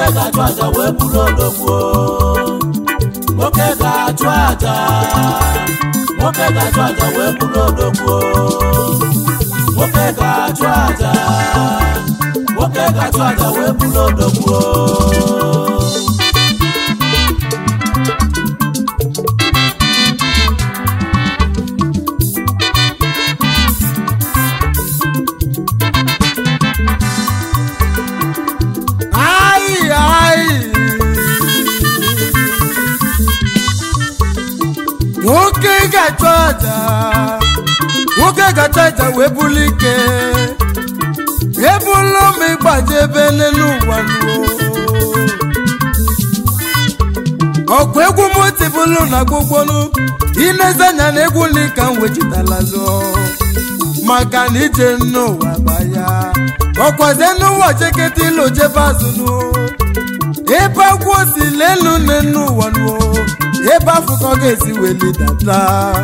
nwoke ga-achụ aja wee bụrụ odogwu nwoke ga-achụ aja nwoke ga-achụ aja wee bụrụ odogwu nwoke ga-achụ aja nwoke ga-achụ aja wee bụrụ odogwu Ai, ai. nwoke ga-achụ aja nwoke ga-achụ aja wee buli ike ebulu m ịgbaje ebe n'elu ụwa nuo ọkụ egwu m tibulu na gbogbonu inezanya na egwu ndị ka m wechitala lụọ maka na ije n'ụwa gbaya ọkwaze n'ụwa cheketa ilu jebe azụnụ ebe agwọ si lelu n'enu ụwa nuo ebe afọ ka ọ ga-esi weli data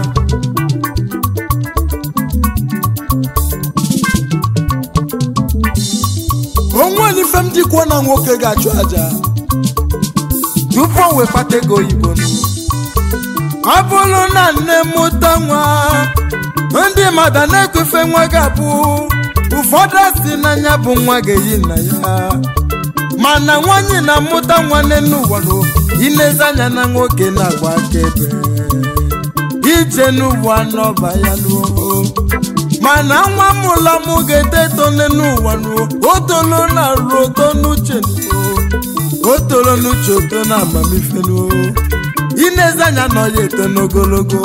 onwere ife m jikwuo na nwoke ga-achụ aja tupu o wee kpata ego oyibo nụ ọ bụrụ na nne mụta nwa ndị mmadụ na-ekwefe nwa ga-abụ ụfọdụ si n'anya bụ nwa ga-eyi nna ya mana nwanyị na-amụta nwa n'elu ụwa nụ inezi anya na nwoke na-agba akaebe ije n'ụwa n'ọba ya nuo mana nwa mụla mụ ga-eto eto n'elu ụwa nuo o tolo na ruo oto n'uche nuo o toro n'uche oto na amamife nuo inezi anya na ọ ya eto n'ogologo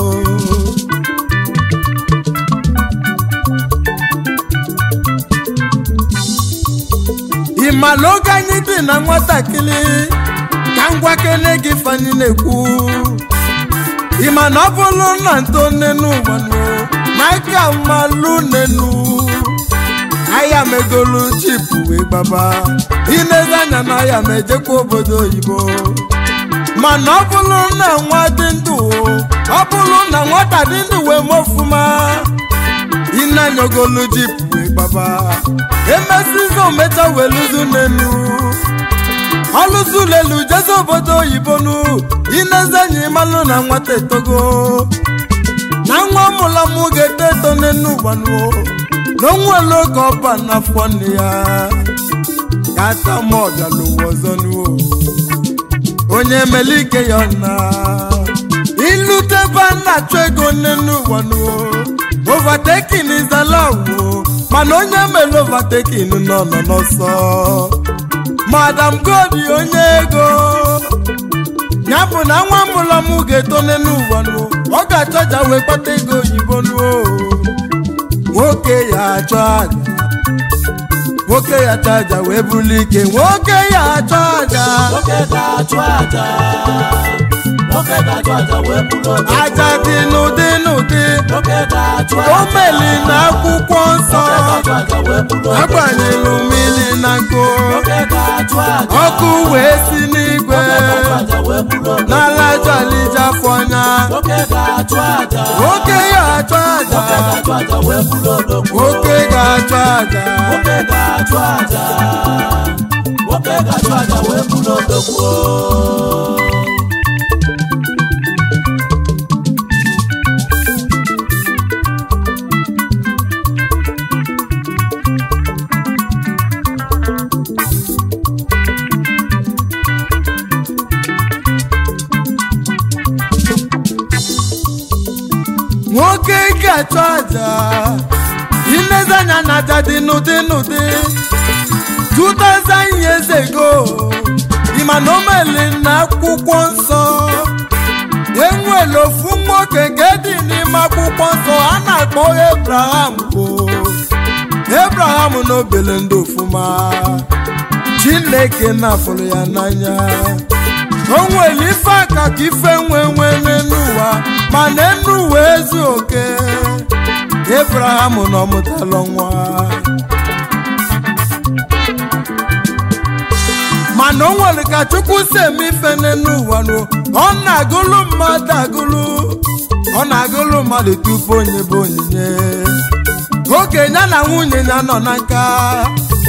ị ma na oge anyị dị na nwatakịrị ka ngwa kene gị fanyị na-ekwu ị ma na ọ bụrụ na nto nenu ụwa nu na aka mmalụ nenu aya megolu chipu wee gbaba inezi anya na aya ma ejekwa obodo oyibo mana ọ bụrụ na nwa dị ndụ ọ bụrụ na nwata dị ndụ wee mofuma inanyogolu jipu wee gbaba emesizo mecha weluzu n'elu ọlụzu lelu jeze obodo oyibo nu inezenyi malụ na nwata etogo na nwa mụla mụ ga-eto eto n'enu gbanuo na onwere oge ọba n'afọ nne ya ka ata m ọbịala ụwa ọzọ nuo onye mele ike ya na ilute ebe a na-achụ ego n'enu gbanuo overtaking is allowed o mana onye mere overtaking nọ nọ n'ọsọ madam godi onye ego ya bụ na nwa mụrụ m ga-eto n'ụwa nuo ọ ga-achọja wee kpata ego oyibo nuo nwoke ya achọ aja nwoke ya achọ aja wee buli ike nwoke ya achọ aja nwoke ga-achụ aja nwoke ga-achụ aja wee bụrụ odogwu aja dị n'ụdị n'ụdị nwoke ga-achụ o aja meli na akwụkwọ nsọ nwoke ga-achụ aja wee bụrụ odogwu agbanyelụ mmiri na nkụ nwoke ga-achụ aja ọkụ wee si n'igwe nwoke ga-achụ aja wee bụrụ odogwu n'ala jalija fọnya nwoke ga-achụ aja nwoke ya achọ aja nwoke ga-achụ aja wee bụrụ odogwu nwoke ga-achọ aja nwoke ga-achụ aja nwoke ga-achụ aja wee bụrụ odogwu nwoke ga-achọ aja ilezi anya na aja dị n'ụdị n'ụdị 2000 years ago ịma na omeli na akwụkwọ nsọ enwere ofu nwoke nke dị n'ime akwụkwọ nsọ a na-akpọ Abraham bụ Abraham na obele ndị ofuma Chineke na-afụrụ ya n'anya o nwere ife aka ka ife nwe nwe n'elu ụwa ma n'elu ụwa ezu oke Abraham na ọmụtalụ nwa mana o nwere ka chukwu si eme ife n'elu ụwa nụ ọ na-agụlụ mmadụ agụlụ ọ na-agụlụ mmadụ tupu onye bụ onyinye okenye na nwunye ya nọ na nka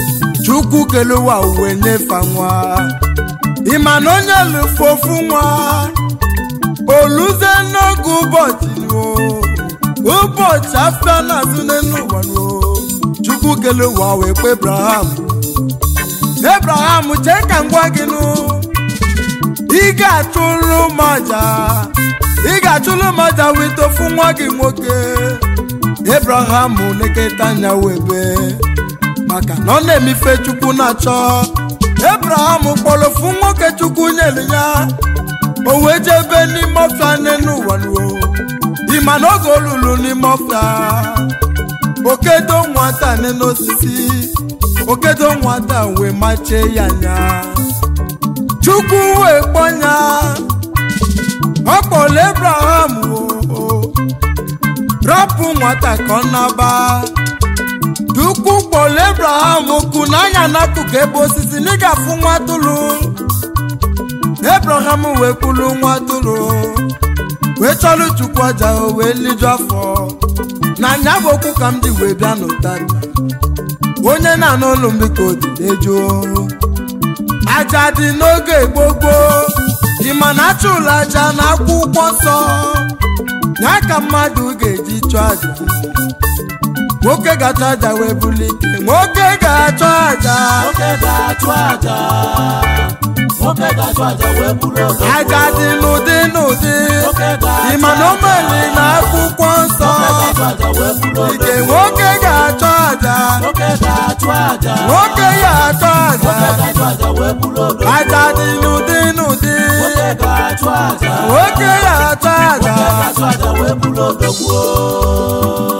chukwu kele ụwa uwe nyefe nwa ịma na onye lụfe ofu nwa oluze n'oge ụbọchị nuo ụbọchị afịa na-azụ n'elu ụwa nuo chukwu kele ụwa wee kpe ebraham ebraham chee ka m gwa gị nụ ị ga-achụrụ m aja ị ga-achụrụ m aja wee tofu nwa gị nwoke ebraham lekọta anya webe maka na ọ na-emife chukwu na-achọ ebraham kpọrọ ofu nwoke chukwu nyere ya o wee jebe n'ime ọfịa n'elu ụwa nuo ịma na oge olulu n'ime ọfịa okedo nwata n'osisi okedo nwata wee machie ya anya chukwu wee kpọnya ọ kpọrọ ebraham o rapụ nwata ka ọ naba chukwu kpọrọ ebraham okwu n'anya n'akụkụ ebe osisi na ị ga-afụ nwa atụrụ ebraham wee kwulu nwa atụrụ wee chọrọ chukwu aja o wee liju afọ na anya bụ okwu ka m ji wee bịa n'ụtara onye na-anụ ụlọ mbiko dịdejuo aja dị n'oge gbogbo ịma na achụlụ aja na akwụkwọ nsọ ya ka mmadụ ga-eji chụọ aja nwoke ga-achọ aja wee bulite nwoke ga-achọ aja nwoke ga-achụ aja nwoke ga-achụ aja wee buru odo aja dị n'ụdị n'ụdị nwoke ga-achụ ịma na omeli na akwụkwọ nsọ nwoke ga-achụ aja wee buru odo ike nwoke ga-achọ aja nwoke ga-achụ aja nwoke ga-achọ aja nwoke ga-achụ aja wee buru odo aja dị n'ụdị n'ụdị nwoke ga-achụ aja nwoke ga-achọ aja nwoke ga-achụ aja wee buru odo gbuo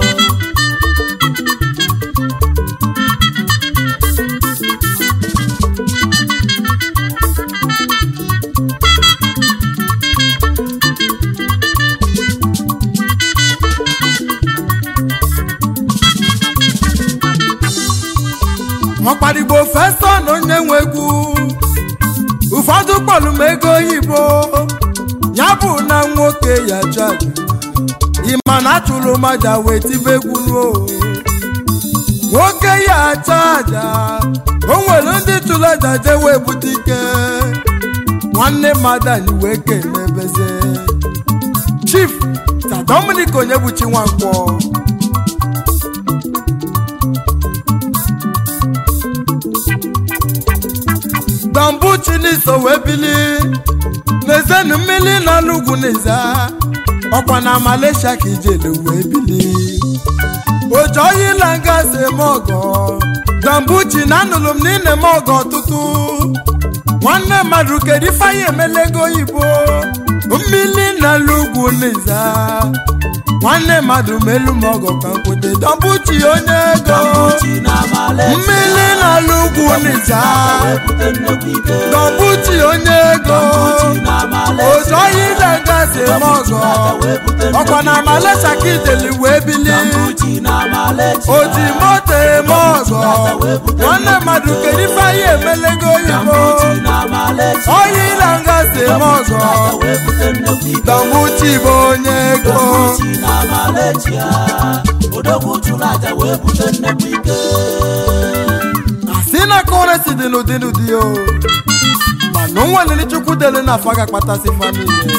ọkparigbo fesa na onye nwe egwu ụfọdụ kpọrọ m ego oyibo ya bụ na nwoke ya jaja ịma na achụrụ m aja wee tibe egwu ruo nwoke ya acha aja o nwere ndị chụrụ aja jee wee bute ike nwanne mmadụ anyị wee kelebeze chief ta Dominic onyebuchi nwankwọ dambuchi n'iso wee bili n'ezenu mmiri na n'ugwu n'eze ọkwa na malaysia ka ijele wee bili ojoyila ngazi eme ọgọ dambuchi na anụrụ m n'ine m ọgọ ọtụtụ nwanne mmadụ kedu ifeanyị emelego oyibo mmiri na n'ugwu n'eze nwanne mmadụ melu m ọgọ ka nkwute dambuchi onye ego Dambuchi na Malaysia mmiri na n'ugwu n'eze wee bute nnukwu ike Dambuchi onye ego Dambuchi na Malaysia ozoyi na-agazi eme ọgọ wee bute nnukwu ọkwa na Malaysia ka ideli wee bili Dambuchi na Malaysia oji moto eme ọgọ nwanne mmadụ kedu ife anyị emelego oyibo Dambuchi na Malaysia oyi na-agazi eme ọgọ wee bute nnukwu ike Dambuchi bụ onye ego Dambuchi na Malaysia odogwu chụrụ aja wee bute nnukwu ike asị na kọresi dị n'ụdị n'ụdị o mana o nweliri chukwu dere na afọ ga-akpatasị famili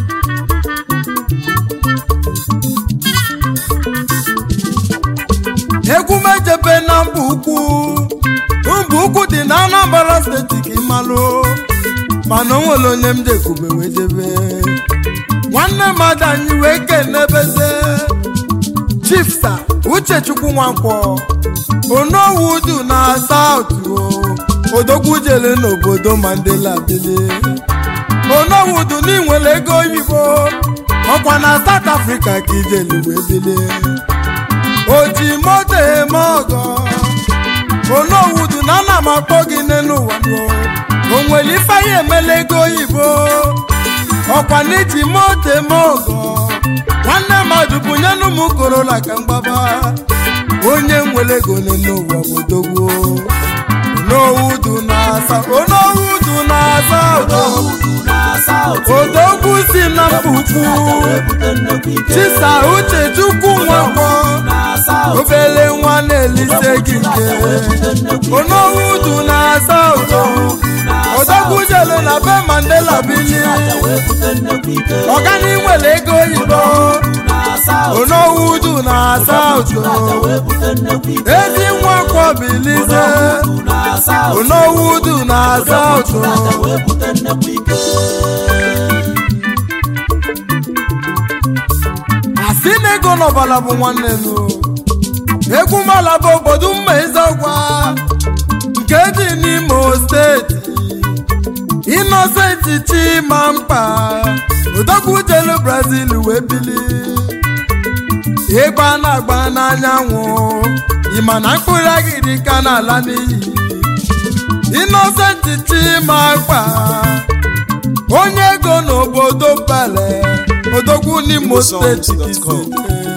egwu mejebe na mba ukwu mba ukwu dị na anambra steeti ka ịmalụ mana o nwere onye m jekwube wee jebe nwanne mmadụ anyị wee kenebeze chief sa uchechukwu nwankwọ onowudu na sautu odogwu jele n'obodo mandela bili onowudu n'inwere ego oyibo ọkwa na south africa ka ijelu wee bili oji moto eme ọgọ onowudu na ana m akpọ gị n'elu ụwa o nwere ifeanyị emela ego oyibo ọkwa n'iji moto eme ọgọ nwanne mmadụ bụnyenụ m korola ka mgbaba onye nwere ego n'elu ụwa bụ dogbo onowudu na-asa onowudu na-asa ụtọ odogwu na South odogwu si na mba ukwu wee bute nnukwu ike chisa uche chukwu nwakpọ na South South. obele nwa na-elise gị nke onowu udu na saụtụ odogwu jelu na be mandela bili ọgani nwere ego oyibo onowu udu na saụtụ ezi nwa kwọbilize onowu udu na saụtụ asị na ego n'ọbala bụ nwanne nụ egwu mala bụ obodo mma ezekwa nke dị n'imo steeti inosenti chimamkpa odogwu jelu brazil wee bili ịgba na-agba n'anyanwụ ịma na mkpụrụ agịrị ka na-ala n'iyi inosenti chimamkpa onye ego n'obodo bale odogwu n'imo steeti Songs.com.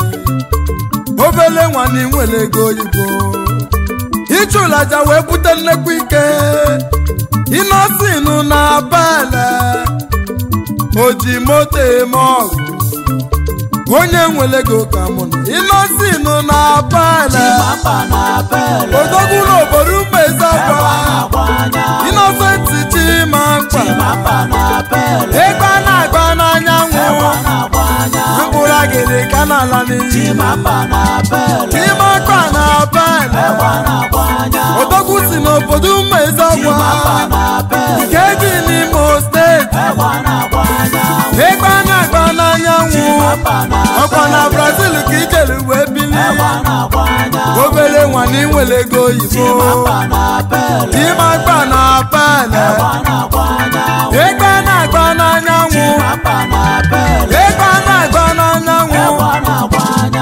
obele nwanne nwere ego oyibo ịchụlaja wee bute nnekwu ike ịnọsinu na bele oji moto eme ọgụ onye nwere ego ka mụ na ịnọsinu na bele odogwu n'obodo umezakwa ịnọsenti chimakpa ịgba na-agba n'anyanwụ mkpụrụ agịrị ka na-ala n'iyi chimakpa na bele odogwu si n'obodo umezakwa nke dị n'imo steeti ịgba na-agba n'anyanwụ ọkwa na brazil ka ijere wee bili obere nwanne nwere ego oyibo chimakpa na bele ịgba na-agba n'anyanwụ ịgba na-agba n'anyanwụ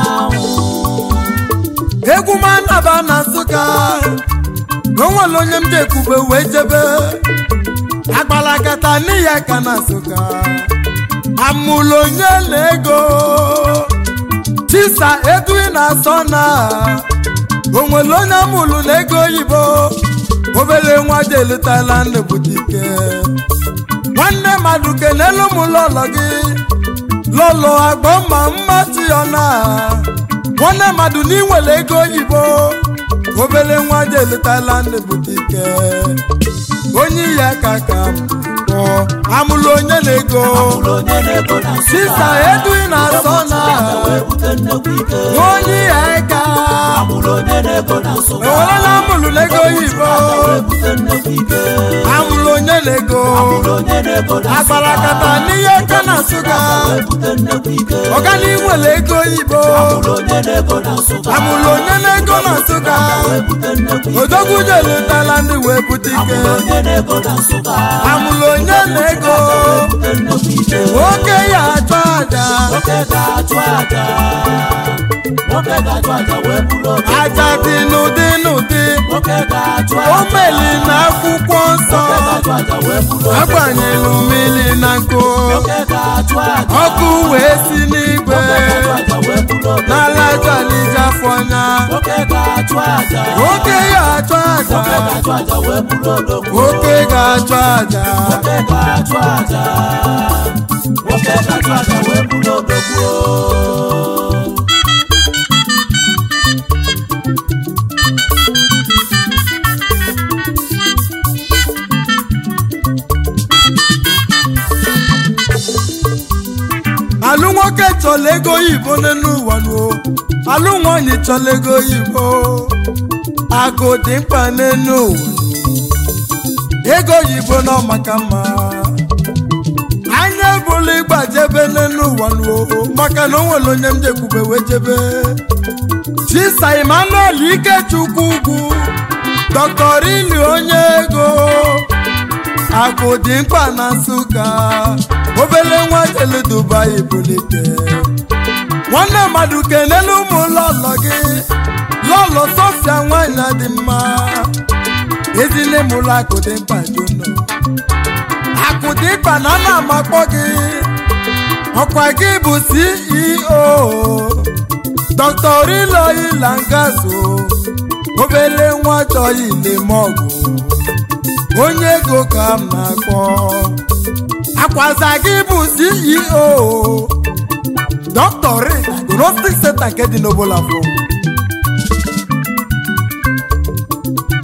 egwu manaba na nsụka n'onwere onye m ji ekwube wee jebe agbalagata n'iya ka na nsụka amụlụ onye na ego chisa edui na asọ na onwere onye amụlụ na ego oyibo obere nwa ji elutala ndepụta ike nwanne mmadụ kenelu m lọlọ gị lọlọ agbọ ma mmachi ya na nwanne mmadụ n'inwere ego oyibo obere nwa ji elutala ndepụta ike onye ya ka ka bụ amụlụ onye na-ego sista edui na asọ na onye ya ka enwerela amụlụ n'ego oyibo amụlụ onye na-ego agbarakata n'ihe ka na nsụga ọgani nwere ego oyibo amụlụ onye na-ego na nsụga odogwu jelutala ndị wee bute ike amụlụ onye na-ego nwoke ya achọ aja aja dị n'ụdị n'ụdị o meli na akwụkwọ nsọ agbanyelu mmiri na nkụ ọkụ wee si n'igwe n'ala jalija fọnya nwoke ya achọ aja nwoke ga-achọ aja alụ nwoke chọrọ ego oyibo n'elu ụwa nuo alụ nwanyị chọrọ ego oyibo akụ dị mkpa n'elu ụwa ego oyibo nọ maka mma anya bụrụ ịgba jebe n'elu ụwa nuo maka na o nwere onye m jekwube wee jebe chisa emmanuel ikechukwu ugwu dr ili onye ego akụ dị mkpa na nsụka obele nwa jelu dubai bulite nwanne mmadụ kenelu ụmụ lọlọ gị lọlọ sofia nwanyị dị mma ezile mụlụ akụ dị mkpa juno akụ dị mkpa na ana amakpọ gị ọkwa gị bụ ceo dr riloyi langaso obele nwa chọghị ilemọgụ onye ego ka m na-akpọ akwaza gị bụ ceo dr agnostic center nke dị n'obolafọ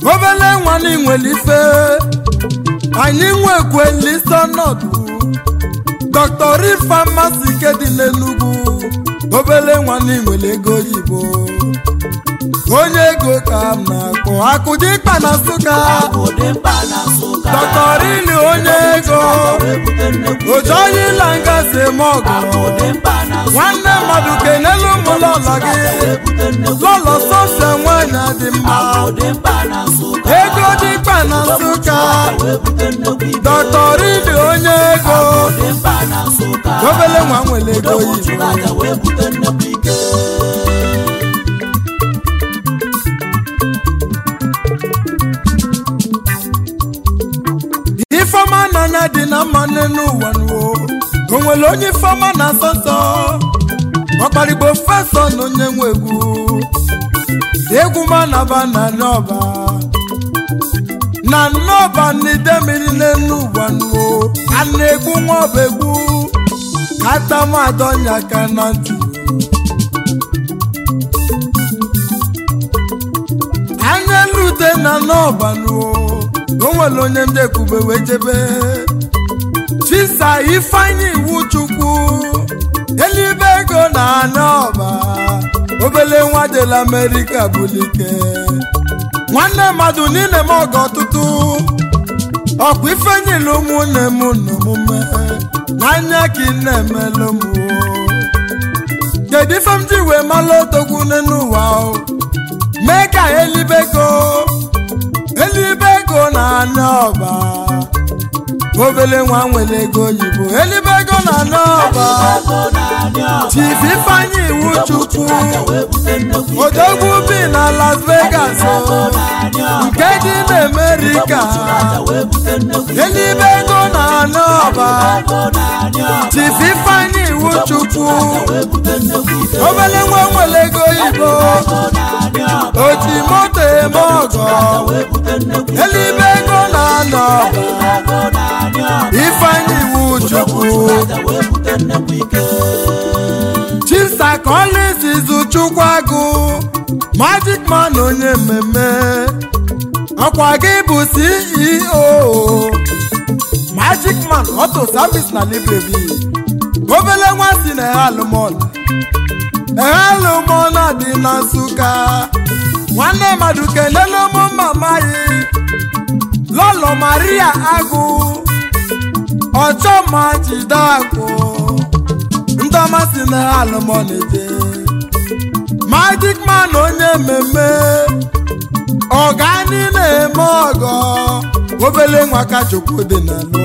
obele nwanne nwere ife anyị nwekwelisi ọnọdụ dr ifeamasị ike dị n'enugwu obele nwanne nwere ego oyibo onye ego ka m na-akpọ akụdịkpa na nsụka ụdị mkpa na nsụka dr ili onye ego wee bute nnekwu ojoyila ngasị eme ọgụ ụdị mkpa na nsụka nwanne mmadụ kenelu ụmụlọlọ gị wee bute nnekwu lọlọ sọsọ nwanyị dị mma ụdị mkpa na nsụka ego dịkpa na nsụka wee bute nnekwu ike dr ili onye ego ụdị mkpa na nsụka obele nwa nwere ego odogwu oyibo chụrụ aja wee bute nnekwu ike ifeọma n'anya dị na mma n'ụwa nuo o nwere onye ifeọma na asọ nsọ ọkparigbo fesọ na onye nwe egwu egwu ma naba na n'ọba na nnọba n'ide mmiri n'elu ụwa nuo a na-egbu nwa ọba egbu atamadọnya ka na ntị anya lute na n'ọba nuo o nwere onye ndị ekube wee jebe chisa ifeanyi iwu chukwu elibe ego na n'ọba obele nwa dela amerịka bulike nwanne mmadụ niile m ọga ọtụtụ ọkwa ifenyila ụmụnne m n'omume n'anya ka ị na-emelụ m o. kedu ife m ji wee malụ odogwu n'ụwa o mee ka elibego elibego na anị ọba obele nwa nwere ego oyibo elibego na anị ọba ego na-adị ọba chief ifeanyi iwu chukwu wee bute nnekwu ike odogwu bi na las vegas ego o. na-adị ọba nke dị n'amerịka aja wee bute nnekwu ike elibego na anị ọba ego na-adị ọba chief ifeanyi iwu chukwu wee bute nnekwu ike obele nwa nwere ego oyibo ego na-adị ọba oji moto eme ọgọ wee bute nnekwu ike elibego na anị ọba ego na-adị ọba ifeanyi iwu chukwu aja wee bute nnekwu ike chisa collins izuchukwu agụ magic man onye mmemme ọkwa gị bụ ceo magic man auto service na library obele nwa si na ehalụmọna ehalụmọna dị na nsụka nwanne mmadụ kelele ụmụ mama yi lọlọ maria agụ ọchọma jide akụ ndị ọma si na alụmọnede magic man onye mmemme ọgani na-eme ọgọ obele nwa ka chukwu dị na lụ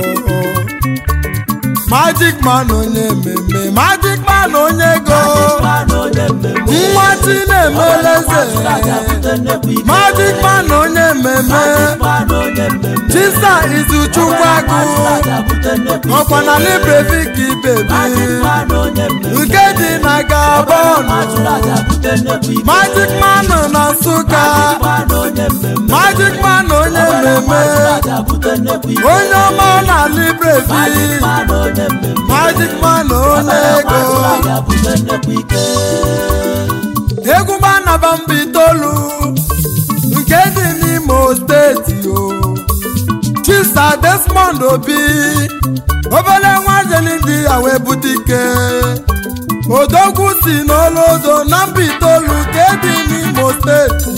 magic man onye mmemme magic man onye ego mmanụ onye mmemme nwa chi na-emeleze aja bute nnekwu ike magic man onye mmemme mmanụ onye mmemme chisa izuchukwu agụ aja bute nnekwu ọkwa na librevik bebi mmanụ onye mmemme nke dị na gabon aja bute nnekwu ike magic man na nsụka mmanụ onye mmemme magic man onye mmemme aja bute nnekwu ike onye ọma na librevi mmanụ onye mmemme magic man onye ego aja bute nnekwu ike egwu gbanaba mba itoolu nke dị n'imo steeti o chisa desmond obi obere nwa jeli ndị ya wee bute ike odogwu si n'olodo na mba itoolu nke dị n'imo steeti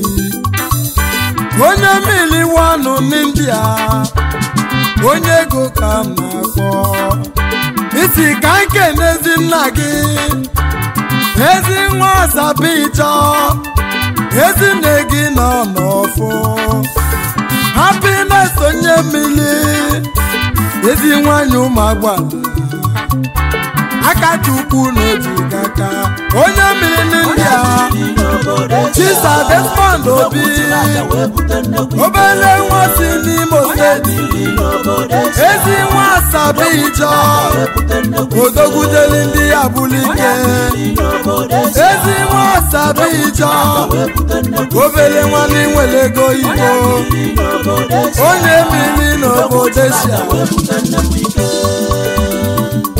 onye mmiri wanụ n'india onye ego ka m na-akpọ isi ka nke n'ezi nna gị ezi nwa asabichọ ezi nne gị nọ n'ọfụ happiness onye mmiri ezi nwanyị ụmụ agbala aka chukwu n'otu aka onye mmiri n'india chisa desmond obi obere nwa si n'imo steeti ezi nwa asabichọ odogwudeli ndị ya bụrụ ike ezi nwa asabichọ obere nwanne nwere ego igbo onye mmiri n'obodo eshia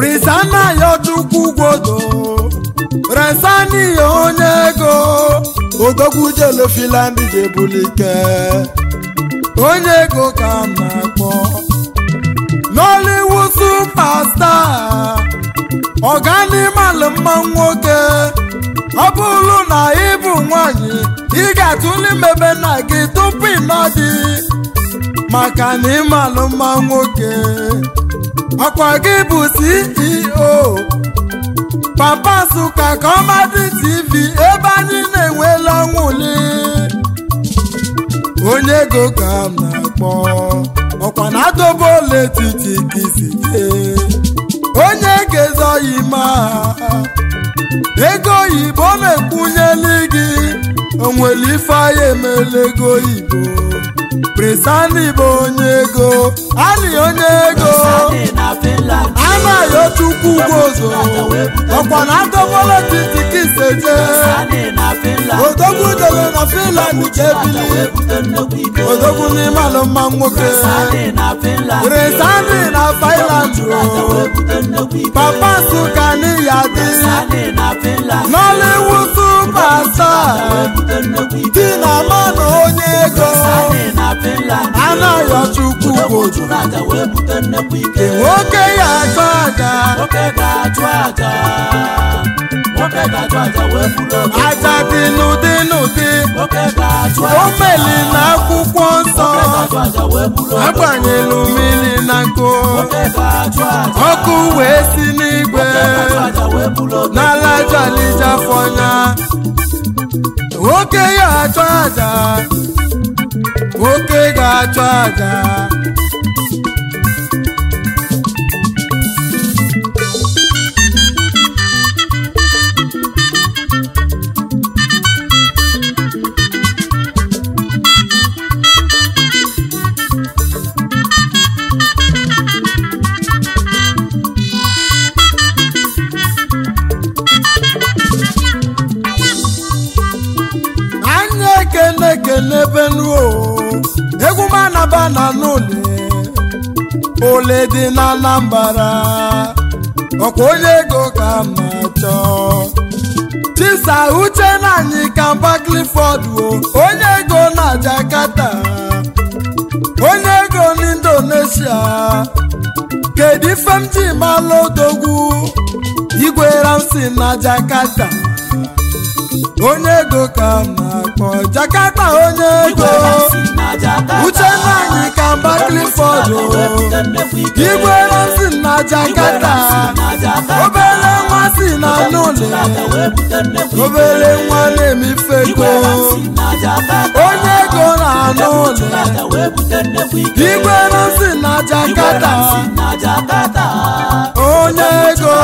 prisana ya chukwu gwodo resani ya onye ego odogwu jelu filand jebulike onye ego ka m na-akpọ nollywood superstar ọganimalụ mma nwoke ọ bụrụ na ị bụ nwanyị ị ga-atụle imebe nna gị tupu ịnọ dị maka na ịmalụ mma nwoke ọkwa gị bụ ceo pampasu ka kọmadi tv ebe anyị na-enwela ọnwụli onye ego ka m na-akpọ ọkwa na adobe ole etiti ka isi jee onye ga-ezoghị ma ego oyibo na-ekwunyeli gị onwere ife anyị emela ego oyibo prisani bụ onye ego ali onye ego Sani na Finland. anaghị chukwu ugozo ọkwa na adọbọla titi ka iseje Sani na Finland. odogwu dere na finland ka Aja ebili wee bute nnukwu ike. odogwu n'ime ala mma nwoke Sani na Finland. prisani na finland Aja o wee bute nnukwu ike. papa nsụka n'iya dị Sani na Finland. nollywood superstar Wee bute nnukwu ike. di na mmanụ onye ego Sani na Finland. anaghị chukwu ugozo Aja wee bute nnukwu ike. nwoke ya achọ aja Nwoke ga-achụ aja. Nwoke ga-achụ aja wee buru oke. aja dị n'ụdị n'ụdị Nwoke ga-achụ o aja. meli na akwụkwọ nsọ Nwoke ga-achụ aja wee buru oke. agbanyelu mmiri na nkụ Nwoke ga-achụ aja. ọkụ wee si n'igwe Nwoke ga-achụ aja wee buru oke. n'ala jalija fọnya nwoke ya achọ aja nwoke ga-achọ aja anya ekene ekene benuo egwu m anaba na n'ụlọ ole dị na anambara ọkwa onye ego ka m na-achọ chisa uche na anyị kamba clifford o onye ego na jakarta onye ego n'indonesia kedu ife m ji malụ odogwu igwe ramsi na jakarta onye ego ka m na-akpọ jakarta onye ego uche nwanyị ka mba clifford o. igwe ramsi na jakarta obere nwa si na n'ụlọ obere nwa na-emife ego onye ego na n'ụlọ igwe ramsi na jakarta onye ego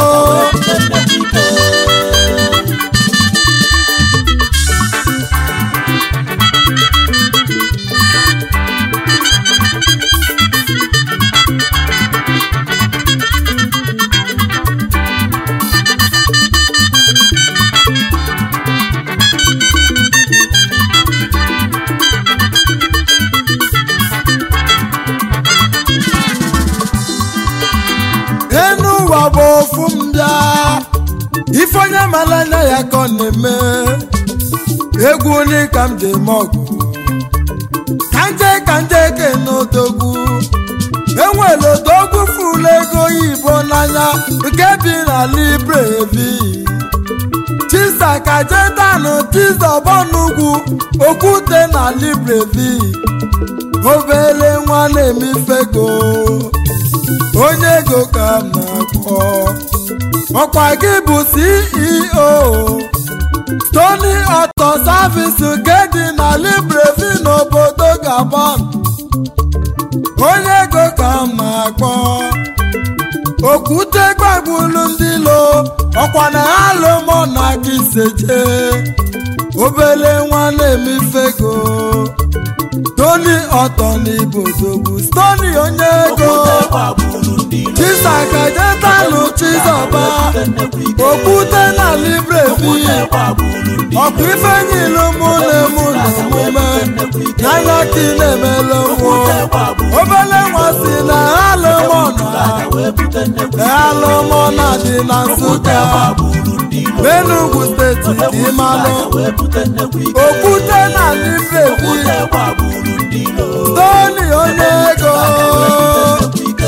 enu ụwa bụ ofu mbịa ife onye mara anya ya ka ọ na-eme egwu ni ka m ji eme ọgụ ka nje ka nje ke n'odogwu enwere odogwu fụlụ ego oyibo n'anya nke bi na librevi chisa ka jetanụ tizọbọnugwu okwute na librevi obere nwa na-emifego onye ego ka m na-akpọ ọkwa gị bụ ceo tony auto service nke dị na librevi n'obodo gabon onye ego ka m na-akpọ okwute gbagbulu ndị lo ọkwa na alụmọ na gị seje obere nwa na-emifego tony ọtọ n'ibodogwu stony onye ego chisakajetanụ chizọba okwute na librevi ọkwa ife niile mụ na-emu na omume n'anya ka ị na-emele nwụ obere nwa si na alụmọna alụmọna dị na nsụka ilo n'enugwu steeti ka ị malụ wee bute nnekwu ike okwute na librevi okwute gbagburu ndị ilo toni onye ego nnekwu ike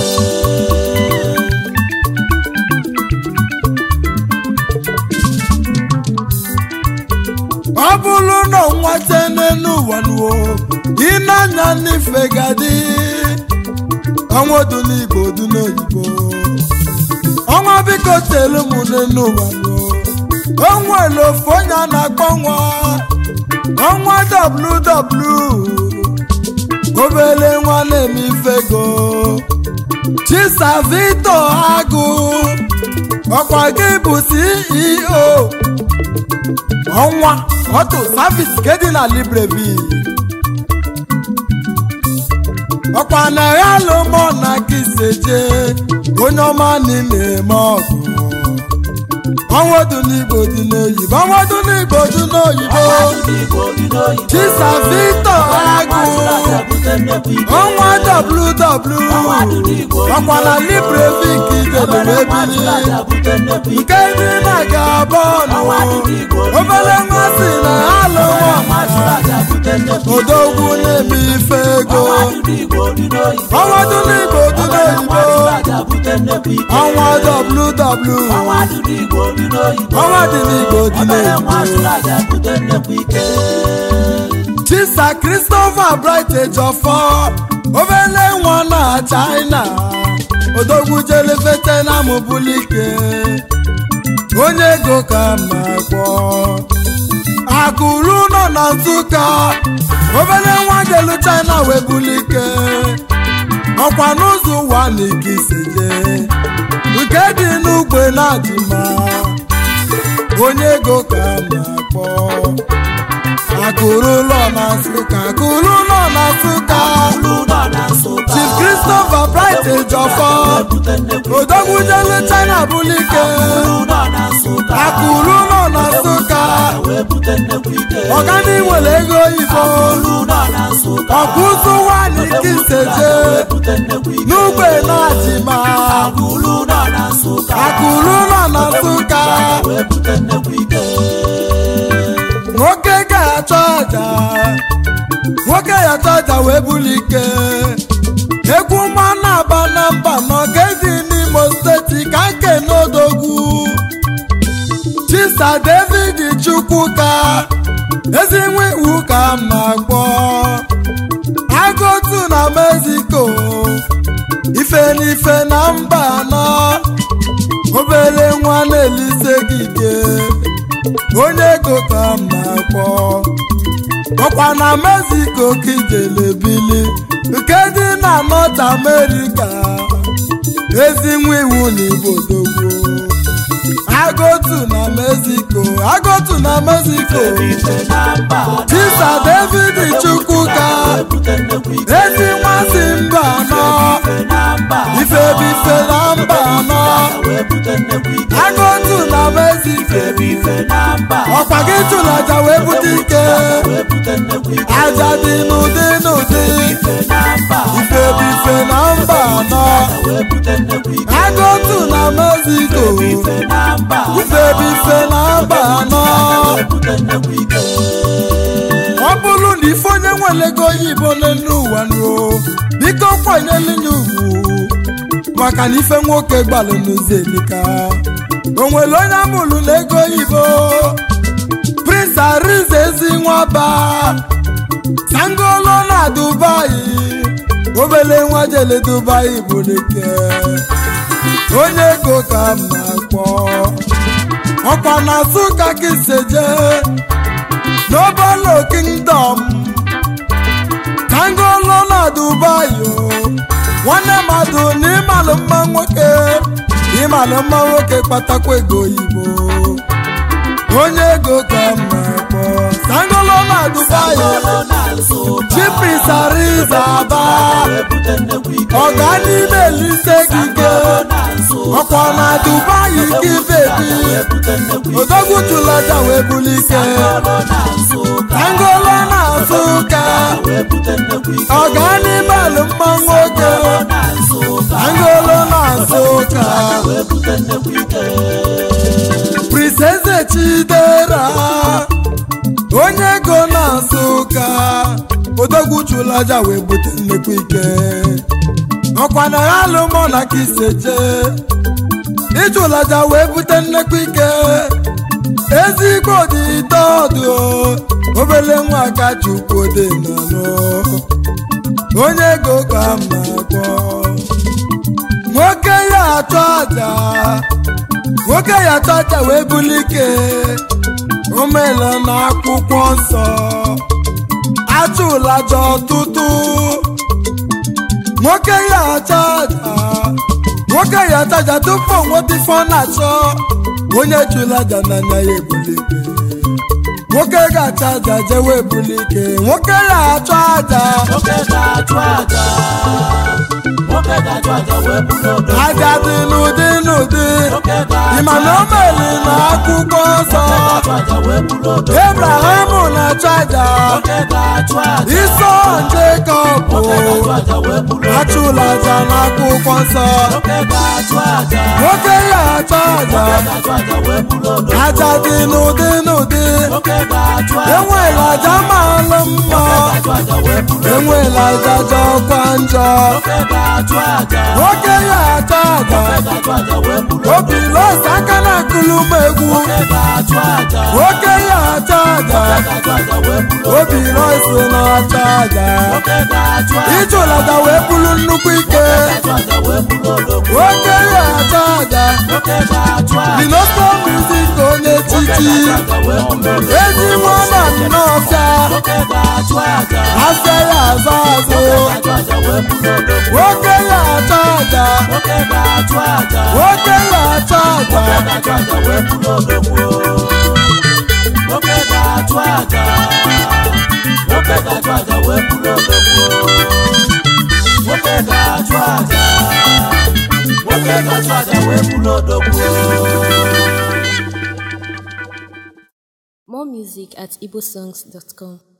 ọ bụrụ na nwata n'elu ụwa nuo ịnanya n'ife gadi ọnwa du n'igbo du n'oyibo ọnwa biko telu m n'elu ụwa nuo o nwere ofu onye a na-akpọ nwa ọnwa ww obere nwa na-eme ifego chisavito agụ ọkwa gị bụ ceo ọnwa ọtụ savis nke dị na librevi ọkwa na ya lụmọ na kiseje onye ọma n'ime eme ọgụ ọnwa dị n'igbo dị n'oyibo ọnwa dị n'igbo dị n'oyibo ndị igbo dị n'oyibo chisa victor agụ bute nnekwu ike ọnwa ww ọkwa na librevi nke ijedere ebili bute nnekwu ike nke ndị na-aga bọọlụ obere nwa si na ha lụọ aja bute nnekwu odogwu na-eme ife ego ndị igbo dị n'oyibo ọnwa dị n'igbo dị n'oyibo aja bute nnekwu ike ọnwa ww ọnwa dị n'igbo dị n'oyibo ọnwa dị n'igbo dị n'oyibo aja bute nnekwu ike chisa christopher bright ejofọ obere nwa na china odogwu jelefete na mụbulike onye ego ka ma gbọ akụrụ nọ na nsụka obere nwa jelu china wee bulike ọkwa n'ụzọ ụwa na ikiseje nke dị n'ugbe na-adịma onye ego ka ma gbọ akụrụ ụlọ na nsụka akụrụ ụlọ na nsụka ụlọ na nsụka chief christopher bright ejofọ bute nnekwu odogwu jelu china bulike ụlọ na nsụka akụrụ ụlọ na nsụka wee bute nnekwu ike ọgani nwere ego oyibo ụlọ na nsụka ọkụzụ nwanyị kiseje bute nnekwu ike n'ugbe na-achịma ụlọ na nsụka akụrụ ụlọ na nsụka wee bute nnekwu ike nwoke ga-achọ aja nwoke ga-achọ aja wee bulike egwu mma na-aba na mba n'oge dị n'imo steeti ka nke n'odogwu chisa david chukwuka ezi nwe iwu ka m na-akpọ agụtu na mexico ife n'ife na mba anọ obere nwa na-elise gị ike onye ego ka m na-akpọ ọkwa na mexico ka ijele bili nke dị na north america ezi nwa iwu na ibodogbo agotu na mexico agotu na mexico ife na mba tisa david chukwuka bute nnekwu ike ezi nwa si mba anọ ife na mba ife bife na mba anọ wee bute nnekwu ike agotu na mexico ife na mba ọkwa gị chụlaja wee bute ike wee bute nnekwu ike aja dị n'ụdị n'ụdị ife na mba ife bife na mba anọ wee bute nnekwu ike agotu na mexico ife na mba ife bife na mba anọ wee bute nnekwu ike ọ bụrụ na ife onye nwere ego oyibo n'elu ụwa nuo biko kwanyelu ya ugwu maka na ife nwoke gbalụ n'ụzọ elika o nwere onye amụrụ na ego oyibo prince arize ezi nwaba sangolo na dubai obele nwa jele dubai bụ dike onye ego ka m na-akpọ ọkwa na nsụka ka iseje n'obolo kingdom kangolo na dubai o nwanne mmadụ na ịmalụ mma nwoke ịmalụ mma nwoke kpatakwa ego oyibo onye ego ka m na-akpọ sangolo na dubai ụlọ na nsụka chipisariza aba wee bute nnekwu ike ọga n'ime elise gige na nsụka ọkwa na dubai ka ibebi wee bute nnekwu ike odogwu tụlaja wee bulike ụlọ na nsụka angolo na nsụka wee bute nnekwu ike ọga n'ime alụ mma nwoke na nsụka angolo na nsụka wee bute nnekwu ike prinseze chidera onye ego na-asụ ụka odogwu chụlaja wee bute nnekwu ike ọkwa na ya alụmọ na ka iseje ịchụlaja wee bute nnekwu ike ezigbo dị dọdụ obele nwa ka chukwu dị n'ọnụ onye ego ka m na-akpọ nwoke ya achụ aja nwoke ya achụ aja wee buli ike o meela n'akwụkwọ nsọ achụlaja ọtụtụ nwoke ya achụ aja nwoke ya achụ aja tupu o nweta ife ọ na-achọ onye chụlaja n'anya ya ebuli ike nwoke ga-achụ aja jewe ebuli ike nwoke ya achụ aja nwoke ga-achụ aja nwoke ga-achụ aja wee bụrụ odogwu aja dị n'ụdị n'ụdị nwoke ga-achụ ịma na o meli na akwụkwọ nsọ ga-achụ aja wee bụrụ odogwu ebraham na-achụ aja nwoke ga-achụ aja iso jekọb nwoke ga-achụ aja wee bụrụ odogwu achụla aja n'akwụkwọ nsọ nwoke ga-achụ aja nwoke ya achụ aja ga-achụ aja wee bụrụ odogwu aja dị n'ụdị n'ụdị nwoke ga-achụ aja enwela aja maalụ mma ga-achụ aja wee bụrụ enwela aja jọkwa njọ nwoke ga-achụ aja nwoke ya achụ aja ga-achụ aja wee bụrụ obi los aka na akụlụ m egwu nwoke ga-achụ aja nwoke ya achụ aja ga-achụ aja wee bụrụ obi los na-achụ aja nwoke ga-achụ aja ịchụlata wee bụrụ nnukwu ike ga-achụ aja wee bụrụ odogwu nwoke ya achụ aja nwoke ga-achụ aja dinosto muzik onye chichi aja wee bụrụ odogwu ezi nwa na nnọọfịa nwoke ga-achụ aja afịa ya azụ azụ ga-achụ aja wee bụrụ odogwu nwoke ya achụ aja nwoke ga-achụ aja nwoke ya achụ aja ga-achụ aja wee bụrụ odogwu nwoke ga-achụ aja nwoke ga-achụ aja wee bụrụ odogwu nwoke ga-achụ aja nwoke ga-achụ aja wee bụrụ odogwu More music at igbosongs.com.